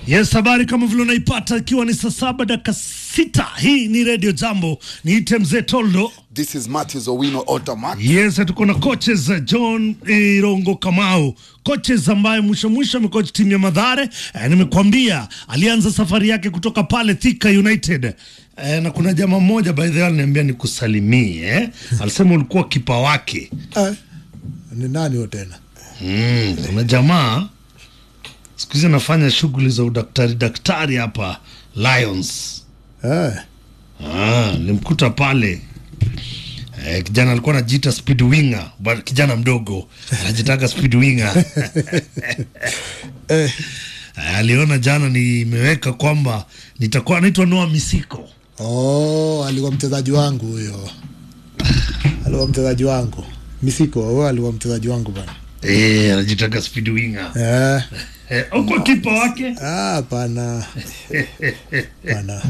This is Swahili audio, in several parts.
Yes, habari kama vile unaipata ikiwa ni saa saba dakika sita. Hii ni Radio Jambo, niite mzee Toldo. This is Matthews Owino Automac. Yes, tuko na coaches uh, John Irongo Kamau, coaches ambaye mwisho mwisho amecoach timu ya Madhare. Eh, nimekuambia alianza safari yake kutoka pale Thika United. Eh, na kuna jamaa mmoja by the way aliniambia nikusalimie eh? Alisema ulikuwa kipa wake. Eh, ni nani huyo tena? Mm, kuna jamaa siku hizi anafanya shughuli za udaktari daktari hapa Lions. Eh, Ah, nilimkuta pale eh, kijana alikuwa anajiita speed winger, but kijana mdogo anajitaka speed winger eh, Eh, aliona jana nimeweka kwamba nitakuwa naitwa Noah Misiko. oh, alikuwa mchezaji wangu huyo, alikuwa mchezaji wangu Misiko, huyo alikuwa mchezaji wangu bana. Eh, anajitaka speed winger. Eh, Eh, uko kipa wake? ah, pana pana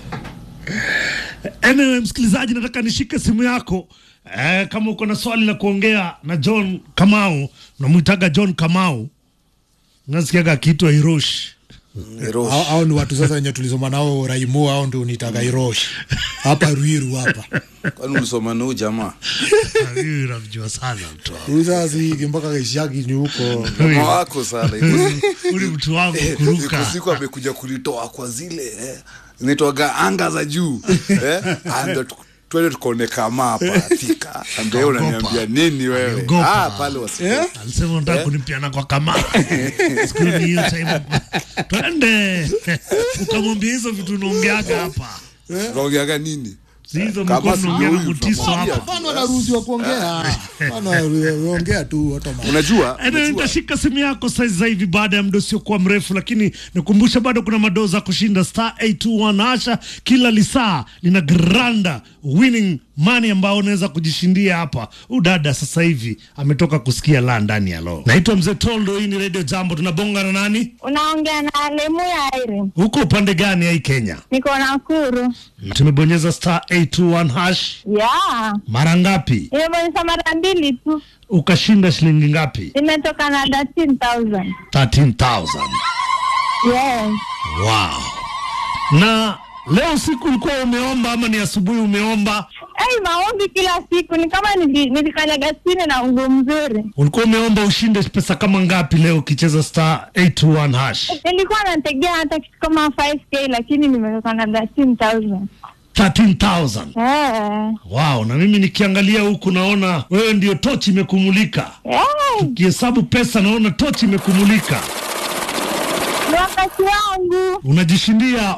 Anyway, msikilizaji, nataka nishike simu yako eh, kama uko na swali la kuongea na John Kamau, unamwitaga John Kamau, nasikiaga akiitwa Hiroshi. Erosh. au, au ni watu sasa wenye tulisoma nao Raimu, au ndio nitaka Irosh hapa Ruiru hapa Kwani ulisoma na huyu jamaa? Huyu namjua sana mtu wangu. huyu sasa hiki mpaka Kishaki ni huko Jamaa wako sana. Huyu mtu wangu kuruka. Iko siku amekuja kulitoa kwa zile eh, zinaitwaga anga za juu eh, ando tu- twende tukaone kama hapa Thika. Ambaye unaniambia nini wewe? Aliogopa. Ah, pale wasi. Alisema unataka kunipiana kwa kamera. Siku hiyo ni hiyo time. Twende. Ukamwambia hizo vitu unaongeaga hapa. Tunaongeaga nini? Si hizo Kama mlikuwa si mnaongea na huyu, mutiso tunamwambia hapa. Bana anaruhusiwa kuongea. Bana ongea tu automatic. Unajua? Ede, Unajua? nitashika simu yako saizi hivi baada ya muda usiokuwa mrefu, lakini nikumbusha bado kuna madoo za kushinda star 821 hasha. Kila lisaa lina granda winning money ambao unaweza kujishindia hapa. Huyu dada sasa hivi ametoka kusikia la ndani ya lo. Naitwa mzee Toldo, hii ni Radio Jambo. Tunabonga na nani? Unaongea na Lemu ya Airi. Huko upande gani ya hii Kenya? Niko Nakuru. Tumebonyeza star 821 hash Ya. mara ngapi? Nimebonyeza mara mbili tu. Ukashinda shilingi ngapi? Nimetoka na 13,000. 13,000. Yes. Wow. Na leo usiku ulikuwa umeomba ama ni asubuhi umeomba? Hey, maombi kila siku ni kama nili- nilikanyaga chini na ungu mzuri. Ulikuwa umeomba ushinde pesa kama ngapi leo ukicheza star 821 hash? Nilikuwa nategea hata kitu kama 5k lakini nimetoka na 13,000. 13,000. Eh. Wow, na mimi nikiangalia huku naona wewe ndio tochi imekumulika. Eh, Kihesabu pesa naona tochi imekumulika. ni wakati wangu. Unajishindia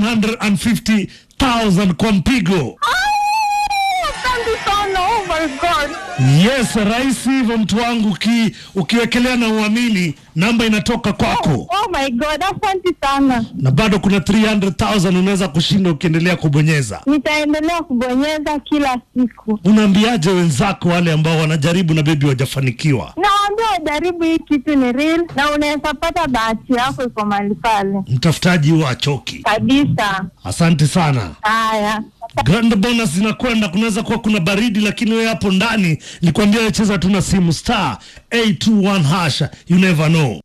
150,000 kwa mpigo. Ah, Asante sana. Oh my God. Yes, rahisi hivyo mtu wangu, uki, ukiwekelea na uamini namba inatoka kwako. Oh my God. Asante sana. na bado kuna 300,000 unaweza kushinda ukiendelea kubonyeza. Nitaendelea kubonyeza kila siku. Unaambiaje wenzako wale ambao wanajaribu na bebi wajafanikiwa? Nawaambia wajaribu hii kitu ni real na unaweza pata bahati yako iko mahali pale Mtafutaji huwa achoki. kabisa. Asante sana. Haya, Grand bonus zinakwenda, kunaweza kuwa kuna baridi, lakini wewe hapo ndani nilikwambia wewe cheza tu na simu star 821 hash, you never know.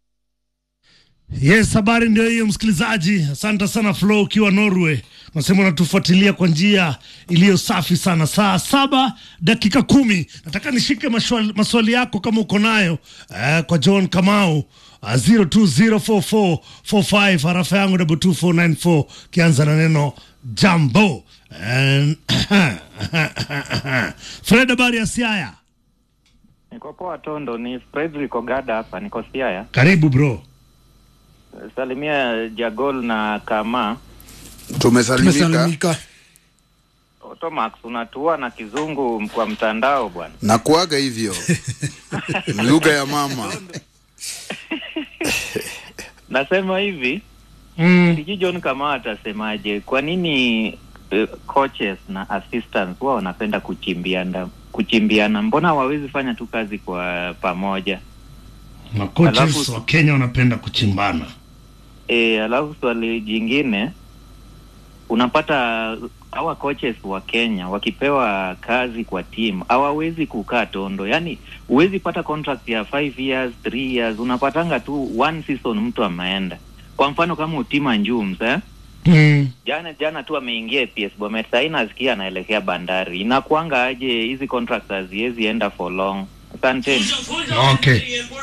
Yes, habari ndio hiyo msikilizaji. Asante sana Flo ukiwa Norway, nasema unatufuatilia kwa njia iliyo safi sana. Saa saba dakika kumi. Nataka nishike maswali, maswali yako kama uko nayo eh, kwa John Kamau uh, 02044445 harafa yangu double 2494 kianza na neno jambo. And- Fred, habari ya Siaya? Niko poa Tondo, ni Fredrick Ogada hapa, niko Siaya. Karibu bro. Salimia Jagol na Kama. Tumesalimika. Tumesalimika. Otomax, unatua na kizungu kwa mtandao bwana. Na kuaga hivyo. Lugha ya mama. Nasema hivi, Mm. sijui John Kama atasemaje, kwa nini uh, coaches na assistants wao wanapenda kuchimbiana kuchimbiana? Mbona hawawezi fanya tu kazi kwa pamoja? Makoches Alafu- wa Kenya wanapenda kuchimbana. E, alafu swali jingine unapata hawa coaches wa Kenya wakipewa kazi kwa team hawawezi kukaa tondo, yani huwezi pata contract ya 5 years 3 years, unapatanga tu one season mtu ameenda. kwa mfano kama Utima Njums eh? mm. jana jana tu ameingia APS Bomet, sahii nasikia anaelekea Bandari. Inakuanga aje hizi contracts haziwezi enda for long? Asanteni. Okay.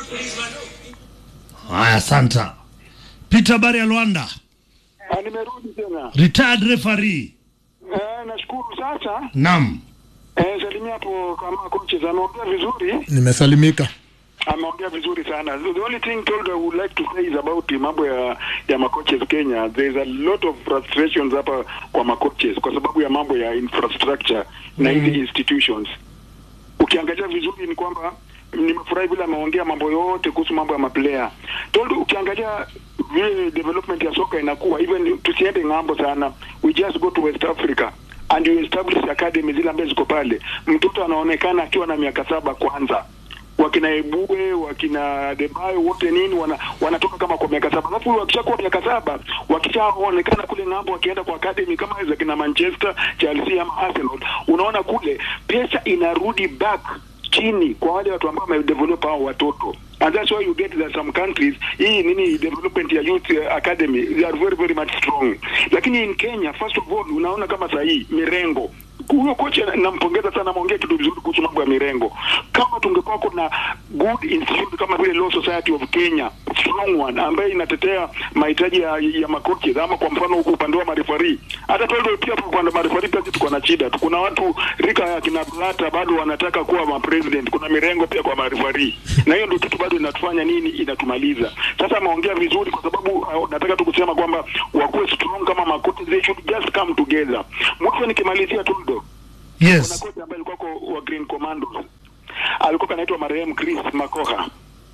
Haya, asanta. Peter Bari ya Luanda, Ah, nimerudi tena. retired referee. Eh, nashukuru sasa. Naam. Eh, salimia hapo kama coaches ameongea vizuri. Nimesalimika. Ameongea vizuri sana. The only thing told I would like to say is about the mambo ya ya makoches Kenya. There is a lot of frustrations hapa kwa makoches kwa sababu ya mambo ya infrastructure na hizi institutions. Ukiangalia vizuri ni kwamba nimefurahi vile ameongea mambo yote kuhusu mambo ya maplayer. Told ukiangalia vile development ya soka inakuwa even tusiende ng'ambo sana. We just go to West Africa and you establish academy zile ambazo ziko pale. Mtoto anaonekana akiwa na miaka saba kwanza wakina Ebue wakina Debayo wote nini wana, wanatoka kama kwa miaka saba, alafu wakishakuwa miaka saba wakishaonekana kule ng'ambo, wakienda kwa academy kama hizo kina Manchester, Chelsea ama Arsenal, unaona kule pesa inarudi back chini kwa wale watu ambao wamedevelop hao watoto and that's why you get that some countries hii nini development ya youth uh, academy they are very very much strong lakini in Kenya first of all unaona kama saa hii mirengo huyo kocha nampongeza sana, ameongea kitu vizuri kuhusu mambo ya mirengo. Kama tungekuwa kuna good institute kama vile Law Society of Kenya, strong one ambaye inatetea mahitaji ya, ya makocha ama kwa mfano huku upande wa marefari, hata tuende pia kwa upande wa marefari pia tuko na shida. Kuna watu rika ya kina Blata bado wanataka kuwa ma president, kuna mirengo pia kwa marefari, na hiyo ndio kitu bado inatufanya nini, inatumaliza. Sasa ameongea vizuri, kwa sababu uh, nataka tu kusema kwamba wakuwe strong kama makocha, they should just come together. Mwisho nikimalizia tu ndo kuna Yes. kocha ambaye alikuwa kwa wa Green Commandos alikuwa anaitwa marehemu Chris Makoha.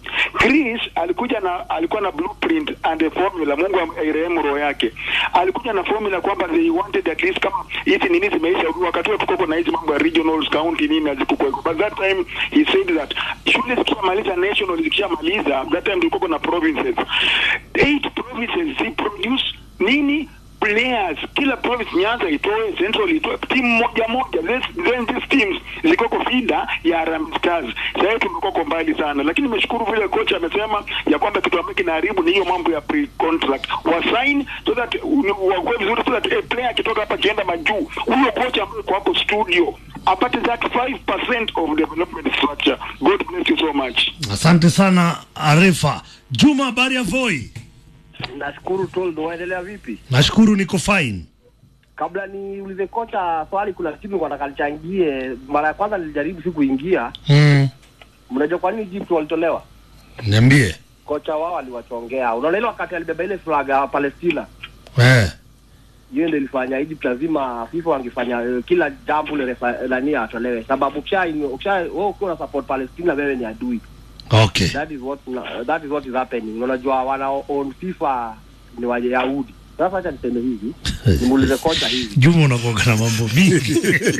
Chris alikuja na alikuwa na blueprint and a formula. Mungu airehemu roho yake. Alikuja na formula kwamba they wanted at least kama hizi nini zimeisha, wakati huo tuko na hizi mambo ya regionals county nini hazikukuweko, but that time he said that shule zikishamaliza national zikishamaliza, that time tulikuwa na provinces, eight provinces zi produce nini players kila province Nyanza itoe Central itoe timu moja moja, This- then these teams zikoko fida ya Harambee Stars. Sasa hivi tumekoko mbali sana, lakini nimeshukuru vile kocha amesema ya kwamba kitu ambacho kinaharibu ni hiyo mambo ya pre contract wa sign so that wakuwe vizuri, so that a player akitoka hapa akienda majuu, huyo kocha ambaye kwa hapo studio apate that 5% of development structure. God bless you so much. Asante sana Arefa. Juma, habari ya Voi? Nashukuru Toldo, waendelea vipi? Nashukuru niko fine. Kabla niulize kocha swali, kuna kitu nilikuwa nataka nichangie. Mara ya kwanza nilijaribu si kuingia. Mm. Mnajua kwa nini Egypt walitolewa? Niambie. Kocha wao aliwachongea. Unaona ile wakati alibeba ile flag ya Palestina, Eh. hiyo ndio ilifanya Egypt lazima FIFA wangefanya eh, kila jambo ile refa nani atolewe, sababu ukisha ukisha wewe ukiwa una support Palestina, wewe ni adui. Okay. That is what that is what is happening. Unajua wana own FIFA ni Wayahudi. Sasa acha niseme hivi, nimuulize kocha hivi Juma unakuwa na mambo mingi.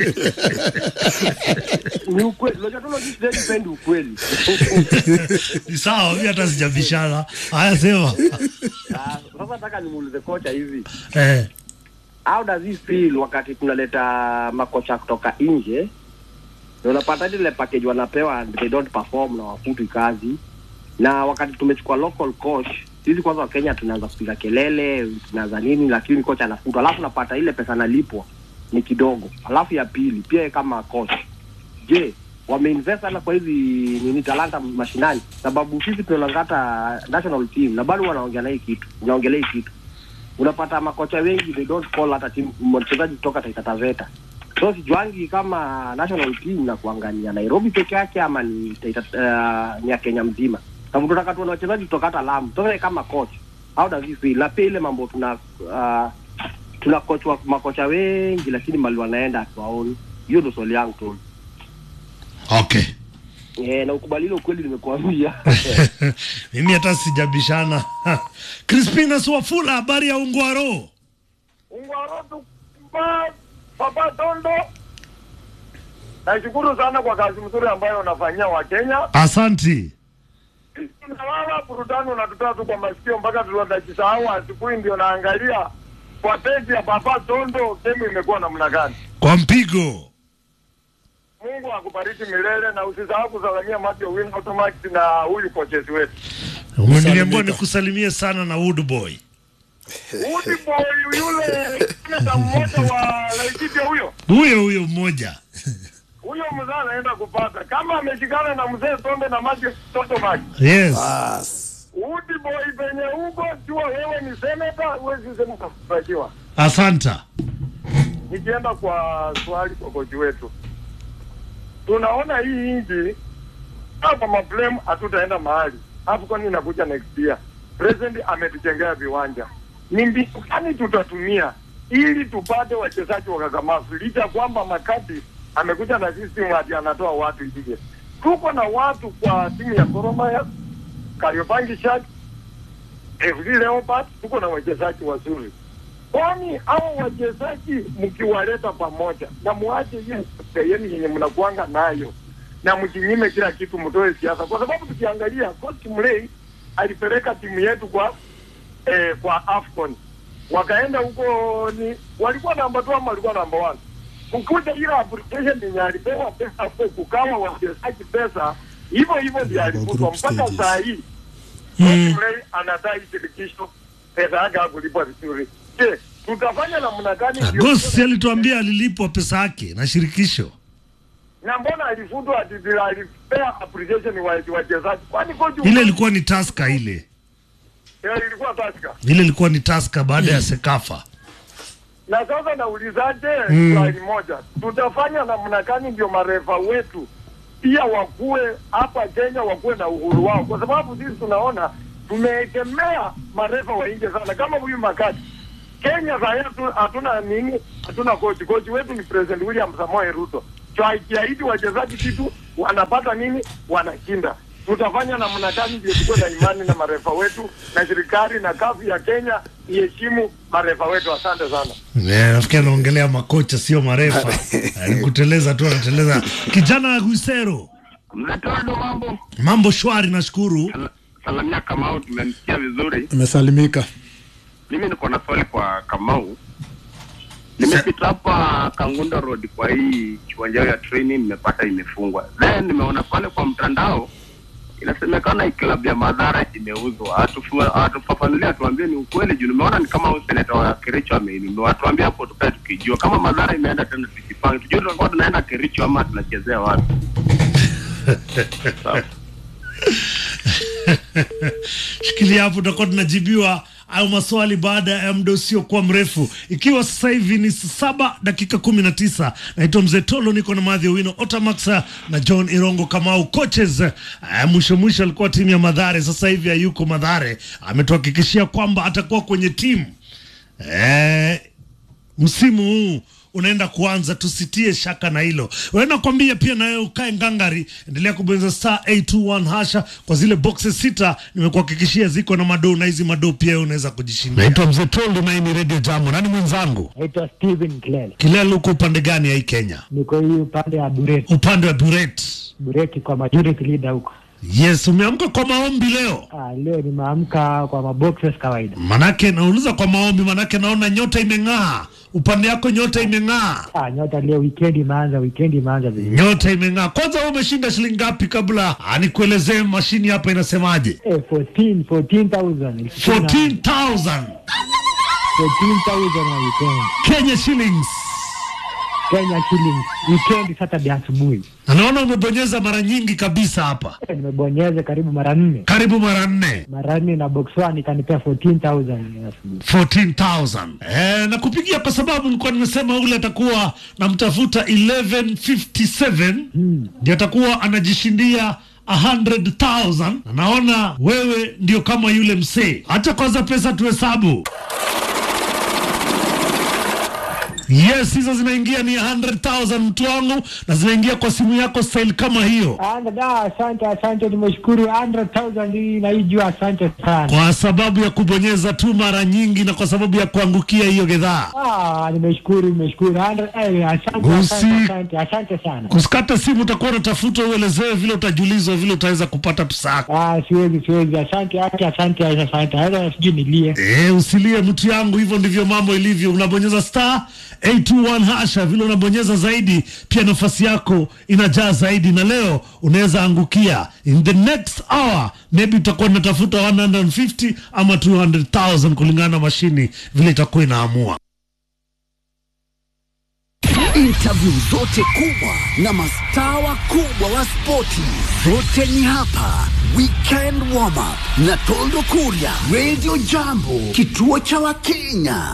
ni ukweli. Unajua tu sisi sipendi ukweli. Ni sawa, mimi hata sijabishana. Haya sema. Ah, Sasa nataka nimuulize kocha hivi, Eh. how does he feel wakati tunaleta makocha kutoka nje na unapata ile package wanapewa and they don't perform na wafutwi kazi, na wakati tumechukua local coach sisi kwanza Wakenya tunaanza kupiga kelele tunaanza nini, lakini kocha anafutwa, alafu napata ile pesa analipwa ni kidogo. Alafu ya pili pia yeye kama coach, je, wameinvest sana kwa hizi nini talanta mashinani? Sababu sisi tunalangata national team na bado wanaongea na hii kitu, wanaongelea hii kitu unapata makocha wengi they don't call hata timu mchezaji kutoka Taita Taveta. So sijuangi kama national team na kuangania Nairobi peke yake ama ni Taita, uh, ni ya Kenya mzima. Sababu tunataka tuone wachezaji kutoka hata Lamu. So wewe kama coach, how does he feel? Na pia ile mambo tuna uh, tuna coach wa makocha wengi lakini mali wanaenda hatuwaoni. Hiyo ndio swali yangu tu. Okay. Eh, na ukubali ile ukweli nimekuambia. Mimi hata sijabishana. Crispina Swafula, habari ya Ungwaro? Ungwarotu pa Papa Tondo, nashukuru sana kwa kazi mzuri ambayo unafanyia Wakenya. Asanti. Nalala burudani unatutoa tu kwa masikio mpaka tunatajisahau. Asubuhi ndio naangalia kwa peji ya Papa Tondo, gemu imekuwa namna gani. Kwa mpigo. Mungu akubariki milele, na usisahau kusalamia Matthew Win Automax na huyu kochezi wetu. Umeniambia nikusalimie sana na Wood Boy. Udi boy yule seneta mmoja wa Laikipia huyo huyo huyo mmoja huyo mzee anaenda kupata kama ameshikana na mzee Tonde na maji toto maji. yes Bas. Udi boy penye huko, jua wewe ni seneta, huwezi sema utafurahiwa. asanta Nikienda kwa swali kwa kochi wetu, tunaona hii nchi hapa mablem, hatutaenda mahali AFCON inakuja next year. President ametujengea viwanja, ni mbinu gani tutatumia ili tupate wachezaji wakakamavu, licha ya kwamba Makati amekuja na system ati anatoa watu nje. Tuko na watu kwa timu ya Gor Mahia, Kariobangi Sharks, FD Leopards, tuko na wachezaji wazuri kwani hao wachezaji mkiwaleta pamoja na muache hiyo yenu yenye mnakuanga nayo na mjinyime kila kitu, mtoe siasa, kwa sababu tukiangalia coach Mlei alipeleka timu yetu kwa eh, kwa Afcon wakaenda huko, ni walikuwa namba 2 ama walikuwa namba 1 kukuja ile application yenye alipewa pesa kwa kukawa wachezaji pesa, hivyo hivyo ndio alifutwa group mpaka stages. saa hii Mm. Mlei anadai shirikisho pesa yake hakulipwa vizuri. Je, tutafanya namna gani? ndio- Agosti alituambia alilipwa pesa yake na shirikisho na mbona alifutwa ati bila alipea appreciation wa wachezaji? Kwani kocha ile ilikuwa ni taska ile Eh, ilikuwa taska. ile ilikuwa ni taska baada ya sekafa Na sasa naulizaje Mm. swali moja, tutafanya namna gani ndio marefa wetu pia wakuwe hapa Kenya wakuwe na uhuru wao, kwa sababu sisi tunaona tumeegemea marefa wa nje sana, kama huyu Makati Kenya saa hii hatu- hatuna nini, hatuna kochi. Kochi wetu ni President William Samoei Ruto. Tukiahidi wachezaji kitu wanapata nini, wanashinda. Tutafanya namna gani ndio tukuwe na imani na marefa wetu na serikali na kafu ya Kenya iheshimu marefa wetu. Asante sana. Eh, nafikiri anaongelea makocha sio marefa Eh, ni kuteleza tu anateleza kijana Guisero Mletondo mambo mambo shwari nashukuru salamia Kamau, tumemsikia vizuri. Imesalimika. Mimi niko na swali kwa Kamau. Nimepita hapa Kangundo Road kwa hii kiwanja ya training, nimepata imefungwa. Then nimeona pale kwa mtandao inasemekana hii klabu ya Madhara imeuzwa. Atufu- Atufafanulia, atuambie ni ukweli, juu nimeona ni kama huyu seneta wa Kericho ameinunua. Atuambie hapo tukae tukijua kama Madhara imeenda tena, tujipange tujue tunakuwa tunaenda Kericho ama tunachezea wapi. Sawa. shikilia hapo tutakuwa tunajibiwa au maswali baada ya muda usiokuwa mrefu ikiwa sasa hivi ni saa saba dakika kumi na tisa naitwa mzee tolo niko na madhi wino otamax na john irongo kamau coaches eh, mwisho mwisho alikuwa timu ya madhare sasa hivi hayuko madhare ametuhakikishia kwamba atakuwa kwenye timu eh, msimu huu unaenda kuanza, tusitie shaka na hilo. Wewe nakwambia pia nawe ukae ngangari, endelea kubonyeza star 821 hasha kwa zile boxes sita, nimekuhakikishia ziko na madoo, na hizi madoo pia wewe unaweza kujishindia. Naitwa Mzee Toldo na hii ni Radio Jambo. Nani mwenzangu? Naitwa Steven Kilele, Kilele, uko upande gani ya hii Kenya? niko hii upande ya Bureti. Upande wa Buret. Bureti kwa majority leader huko. Yes, umeamka kwa maombi leo? Ah, leo nimeamka kwa maboxes kawaida. Manake nauliza kwa maombi, manake naona nyota imeng'aa upande yako, nyota imeng'aa, Ah, nyota leo weekend imeanza, weekend imeanza vizuri. nyota imeng'aa. Kwanza wewe umeshinda shilingi ngapi, kabla ah, nikuelezee mashini hapa inasemaje? Eh, 14 14,000. 14,000 14,000 wa weekend. Kenya shillings. Kenya shillings. Weekend Saturday asubuhi. Na naona umebonyeza mara nyingi kabisa hapa, Eh, nimebonyeza karibu mara nne. karibu mara nne. Mara nne na box one ikanipea 14,000 asubuhi. 14,000 eh, na kupigia kwa sababu nilikuwa nimesema ule atakuwa namtafuta 1157 ndio atakuwa anajishindia 100,000 na naona wewe ndio kama yule msee. Acha kwanza pesa tuhesabu. Yes, hizo zinaingia ni 100,000 mtu wangu, na zinaingia kwa simu yako style kama hiyo. Anda da, asante asante, nimeshukuru 100,000 hii naijua, asante sana. kwa sababu ya kubonyeza tu mara nyingi na kwa sababu ya kuangukia hiyo gedhaa. Ah, nimeshukuru nimeshukuru. 100 eh, asante Gusi. asante asante asante sana. Kusikata simu utakuwa unatafuta uelezewe vile utajulizwa vile utaweza kupata pesa yako. Ah, siwezi siwezi. Asante asante asante asante. Hata sijui nilie. Eh, usilie mtu yangu, hivyo ndivyo mambo ilivyo. Unabonyeza star 821 hasha vile unabonyeza zaidi pia nafasi yako inajaa zaidi na leo unaweza angukia in the next hour maybe utakuwa unatafuta 150 ama 200000 kulingana na mashini vile itakuwa inaamua Interview zote kubwa na mastaa wakubwa wa spoti zote ni hapa. Weekend warm up na Toldo Kuria, Radio Jambo, kituo cha Wakenya.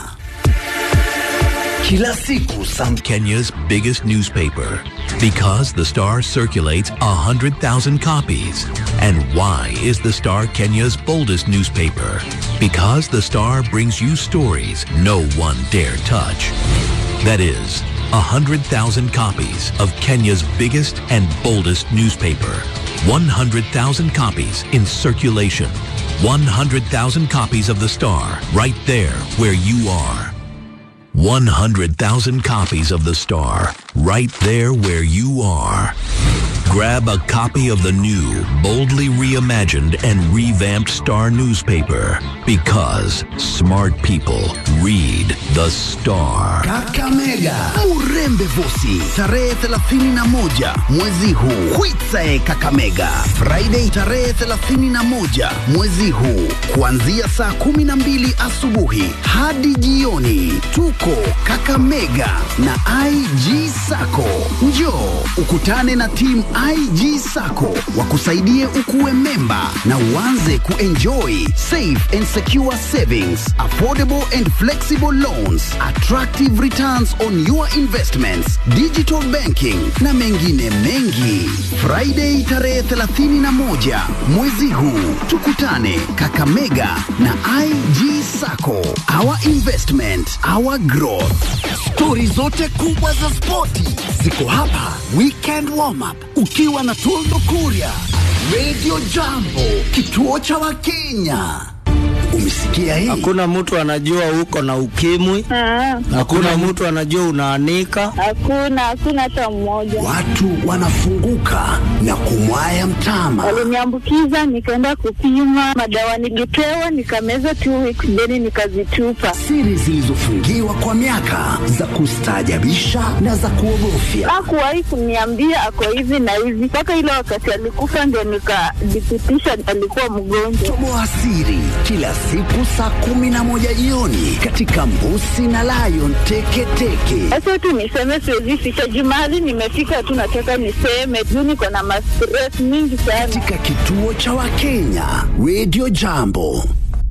Kila siku saa Kenya's biggest newspaper because the Star circulates 100,000 copies. And why is the Star Kenya's boldest newspaper? Because the Star brings you stories no one dare touch. That is, 100,000 copies of Kenya's biggest and boldest newspaper. 100,000 copies in circulation. 100,000 copies of the Star right there where you are. 100,000 copies of The Star, right there where you are. Grab a copy of the new, boldly reimagined and revamped Star newspaper because smart people read The Star. Kakamega, Murembe Vosi, tarehe 31 mwezi huu. Kwitsae Kakamega, Friday tarehe 31 mwezi huu, kuanzia saa 12 asubuhi hadi jioni. Tuko Kakamega na IG Sako. Njoo ukutane na timu IG Sako wakusaidie ukuwe memba na uanze kuenjoy safe and secure savings, affordable and flexible loans, attractive returns on your investments, digital banking na mengine mengi. Friday tarehe 31 mwezi huu tukutane Kakamega na IG Sako. Our investment, our growth. Stori zote kubwa za spoti ziko hapa. Weekend warm up ukiwa na Toldo Kuria, Radio Jambo, kituo cha Wakenya. Umesikia hii? Hakuna mtu anajua uko na ukimwi. Hakuna mtu anajua unaanika. Hakuna, hakuna hata mmoja. Watu wanafunguka na kumwaya mtama. Waliniambukiza, nikaenda kupima madawa, nilipewa nikameza two weeks, then nikazitupa. Siri zilizofungiwa kwa miaka za kustaajabisha na za kuogofya. Hakuwahi kuniambia ako hivi na hivi, mpaka ile wakati alikufa ndio nikadhibitisha alikuwa mgonjwa. Toboa siri kila siku saa kumi na moja jioni katika Mbusi na Lion Teketeke. Sasa tu niseme, siwezi ficha jumali, nimefika tu, nataka niseme juu niko na mastress mingi sana. Katika kituo cha Wakenya, Radio Jambo.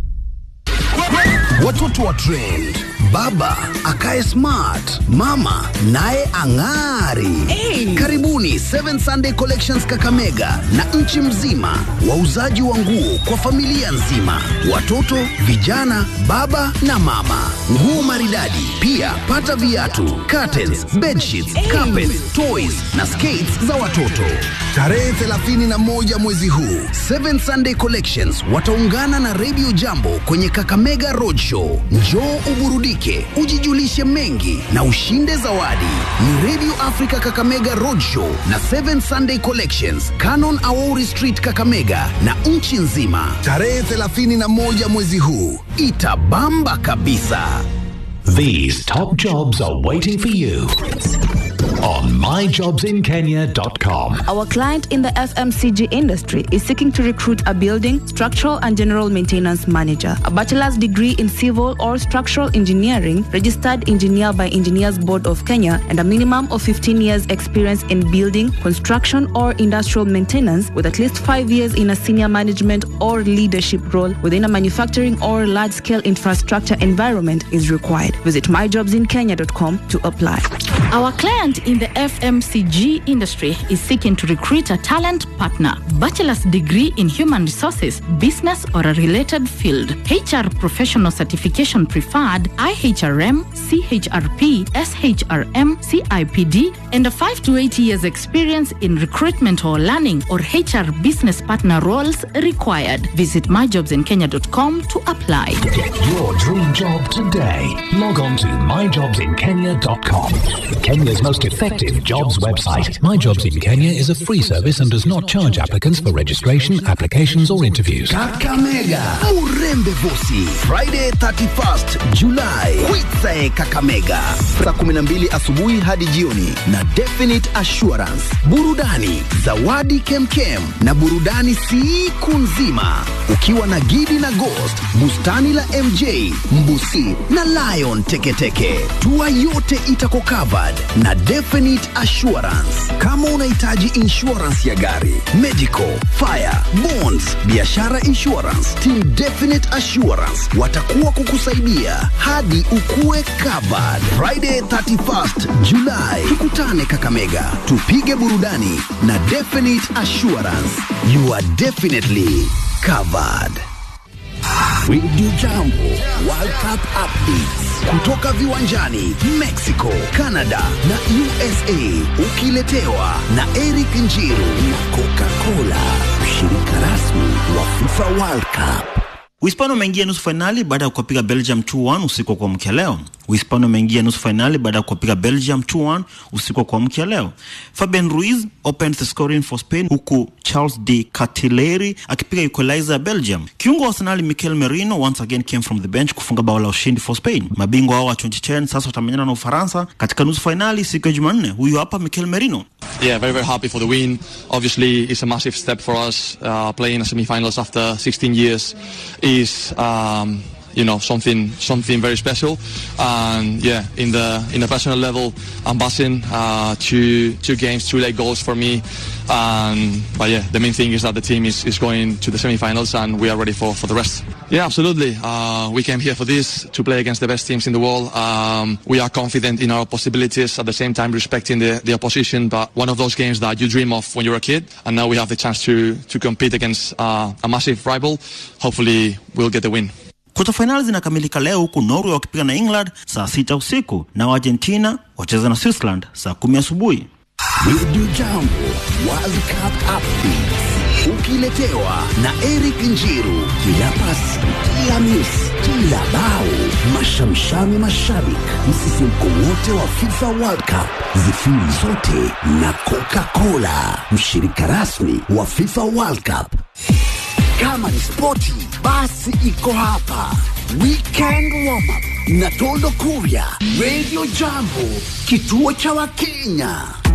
Watoto wa trend, baba akae smart, mama naye ang'ari. Karibuni Seven Sunday Collections Kakamega na nchi mzima, wauzaji wa nguo kwa familia nzima, watoto, vijana, baba na mama, nguo maridadi. Pia pata viatu, curtains, bedsheets, carpets, toys na skates za watoto. Tarehe 31 mwezi huu, Seven Sunday Collections wataungana na Radio Jambo kwenye Kakamega Roadshow. Njoo uburudike, ujijulishe mengi na ushinde zawadi. Ni Radio Africa Kakamega Roadshow na Seven Sunday Collections, Canon Aori Street Kakamega na nchi nzima. Tarehe 31 mwezi huu itabamba kabisa. These top jobs are waiting for you on myjobsinkenya.com. Our client in the FMCG industry is seeking to recruit a building, structural and general maintenance manager, a bachelor's degree in civil or structural engineering, registered engineer by Engineers Board of Kenya, and a minimum of 15 years experience in building, construction or industrial maintenance with at least 5 years in a senior management or leadership role within a manufacturing or large-scale infrastructure environment is required. Visit myjobsinkenya.com to apply. Our client in the FMCG industry is seeking to recruit a talent partner, bachelor's degree in human resources, business or a related field, HR professional certification preferred, IHRM, CHRP, SHRM, CIPD, and a 5 to 8 years experience in recruitment or learning or HR business partner roles required. Visit myjobsinkenya.com to apply. Get your dream job today. Log on to myjobsinkenya.com. Kenya's most effective jobs website. My Jobs in Kenya is a free service and does not charge applicants for registration, applications, or interviews. Kakamega Murembe Vosi Friday 31st July Kwitsae Kakamega saa 12 asubuhi hadi jioni na Definite Assurance burudani zawadi kemkem na burudani siku nzima ukiwa na Gidi na Ghost bustani la MJ Mbusi na Lion Teketeke tua yote itako covered na Definite Assurance kama unahitaji insurance ya gari medical fire bonds biashara insurance team Definite Assurance watakuwa kukusaidia hadi ukue covered Friday 31st July tukutane Kakamega tupige burudani na Definite Assurance you are definitely covered Radio Jambo World Cup updates kutoka viwanjani Mexico, Canada na USA, ukiletewa na Eric Njiru na Coca-Cola, mshirika rasmi wa FIFA World Cup. Uhispania umeingia nusu fainali baada ya kuwapiga Belgium 2-1 usiku wa kuamkia leo. Uhispania umeingia nusu fainali baada ya kuwapiga Belgium 2-1 usiku wa kuamkia leo. Fabian Ruiz opened the scoring for Spain huku Charles de Catelleri akipiga equalizer ya Belgium. Kiungo wa Arsenal Mikel Merino once again came from the bench kufunga bao la ushindi for Spain. Mabingwa hao wa 2010 sasa watamenyana na Ufaransa katika nusu fainali siku ya Jumanne. Huyu hapa Mikel Merino. Yeah, very, very happy for the win. Obviously, it's a massive step for us. Uh, playing a semi-finals after 16 years is, um, you know, something something very special. And yeah, in the in the personal level, I'm buzzing. Uh, two two games, two late goals for me. And but yeah, the main thing is that the team is, is going to the semi-finals and we are ready for, for the rest. Yeah, absolutely. Uh, we came here for this to play against the best teams in the world. Um, we are confident in our possibilities at the same time respecting the, the opposition. But one of those games that you dream of when you're a kid, and now we have the chance to to compete against uh, a massive rival. Hopefully, we'll get the win. Kota fainali zinakamilika leo huku Norway wakipiga na England saa sita usiku na Argentina wacheza na Switzerland saa kumi asubuhi. Radio Jambo World Cup updates ukiletewa na Eric Njiru. Kila pasi, kila miss, kila bao, mashamshami mashabik, msisimko wote wa FIFA World Cup, zifiri zote na Coca-Cola, mshirika rasmi wa FIFA World Cup. Kama ni spoti, basi iko hapa. Weekend warm up na Toldo Kuria, Radio Jambo, kituo cha Wakenya.